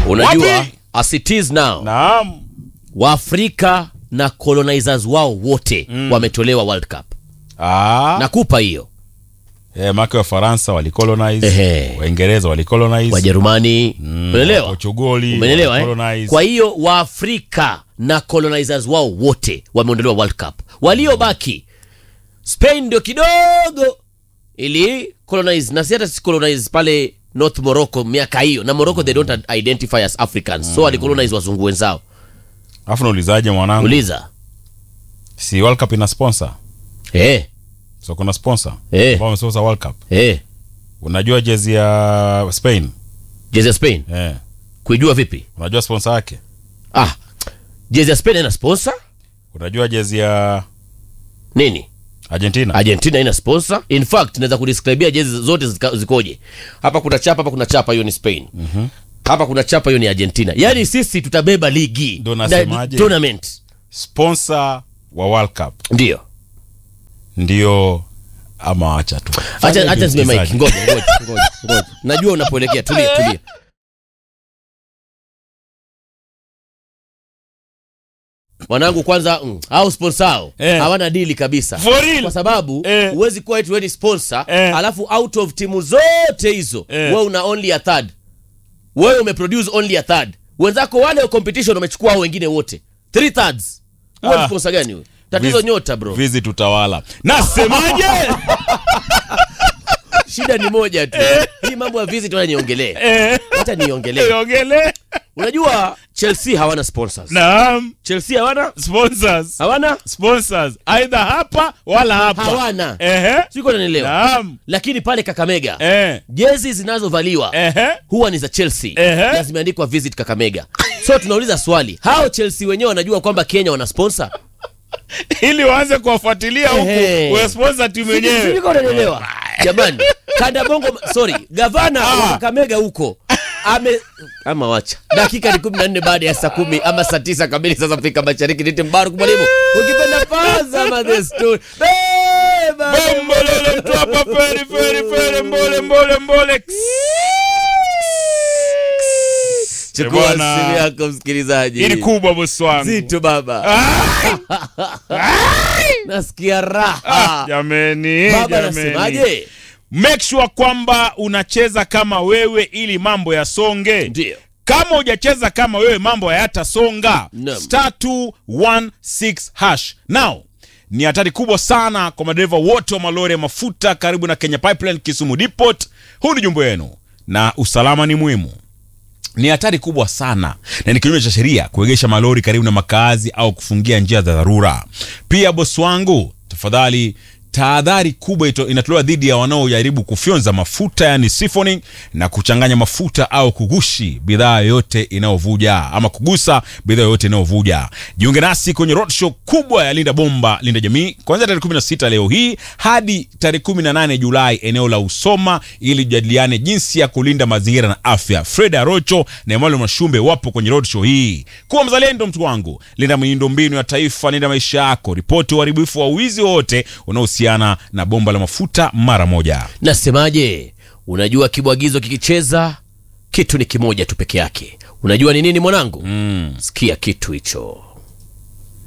unajua Wapi? as it is now Naam. waafrika na colonizers wao wote wametolewa world cup Ah. nakupa hiyo Eh, make wa Faransa walicolonize, Ehe. Waingereza walicolonize, wajerumani umeelewa Portugali umeelewa eh? walicolonize. kwa hiyo waafrika na colonizers wao wote wameondolewa world cup waliobaki spain ndio kidogo ili colonize na si hata si colonize pale north morocco miaka hiyo na morocco they don't identify as africans so walicolonize wazungu wenzao Alafu naulizaje mwanangu? uliza Si World Cup ina sponsor? eh, So kuna sponsor Eh. ambao wamesponsor World Cup. eh. Unajua jezi ya Spain? jezi ya spain Eh. kuijua vipi Unajua sponsor yake? ah jezi ya spain ina sponsor Unajua jezi ya nini Argentina? argentina ina sponsor in fact naweza kudescribia jezi zote zika- zikoje hapa kuna chapa hapa kuna chapa hiyo ni spain hapa kuna chapa hiyo ni argentina yaani sisi tutabeba ligi Ndo na- nasemaje? tournament Sponsor wa World Cup ndio ndio ama acha tu. Fanya acha acha hivyo, zime mic msikilizaji. ngoja ngoja ngoja ngoja najua unapoelekea tulia tulia mwanangu kwanza mm, au sponsor hao Eh. hawana dili kabisa For real? kwa sababu Eh. huwezi kuwa eti wewe ni sponsor Eh. alafu out of timu zote hizo Eh. wewe una only a third wewe umeproduce only a third wenzako wale wa competition wamechukua hao wengine wote three thirds wewe ni Ah. sponsor gani wewe tatizo Viz- nyota bro Visit utawala. Nasemaje? shida ni moja tu hii mambo ya visit wala niongelee Eh. hata niongelee Ongele. unajua chelsea hawana sponsors Naam. chelsea hawana Sponsors. hawana Sponsors. Either hapa wala hapa. hawana Ehe. siko nanielewa Naam. lakini pale kakamega Eh. jezi zinazovaliwa Ehe. huwa ni za chelsea Ehe. na zimeandikwa visit kakamega so tunauliza swali hao chelsea wenyewe wanajua kwamba kenya wana sponsor Ili waanze kuwafuatilia Ehe. huku. Wa sponsor timu yenyewe. Siko unanielewa jamani kanda bongo sorry gavana wa Ah. kakamega huko ame ama wacha dakika ni kumi na nne baada ya saa kumi ama saa tisa kamili sasa afrika mashariki nite mbaruku mwalimu ukipenda paza ma the story Beba. Bombolele mtu hapa feri feri feri mbole mbole mbole. chukua Bwana. simu yako msikilizaji Ili kubwa bosi wangu. zito baba nasikia raha Jameni, baba jameni. nasemaje Make sure kwamba unacheza kama wewe ili mambo yasonge. ndio Kama hujacheza kama wewe mambo hayatasonga. Naam. Star 216 hash. Now, ni hatari kubwa sana kwa madereva wote wa malori ya mafuta karibu na Kenya Pipeline Kisumu Depot. Huu ni jumbo yenu na usalama ni muhimu. Ni hatari kubwa sana na ni kinyume cha sheria kuegesha malori karibu na makazi au kufungia njia za dharura. Pia bosi wangu, tafadhali tahadhari kubwa ito- inatolewa dhidi ya wanaojaribu kufyonza mafuta yani siphoning na kuchanganya mafuta au kugushi bidhaa yoyote inayovuja ama kugusa bidhaa yoyote inayovuja. Jiunge nasi kwenye roadshow kubwa ya Linda Bomba Linda Jamii kuanzia tarehe 16 leo hii hadi tarehe 18 Julai eneo la Usoma ili tujadiliane jinsi ya kulinda mazingira na afya. Fred Arocho na Emmanuel Mashumbe wapo kwenye roadshow hii. Kuwa mzalendo mtu wangu, linda miundombinu ya taifa, linda maisha yako, ripoti uharibifu wa wizi wowote unaohusiana na bomba la mafuta mara moja. nasemaje unajua kibwagizo kikicheza kitu ni kimoja tu peke yake unajua ni nini mwanangu mm. sikia kitu hicho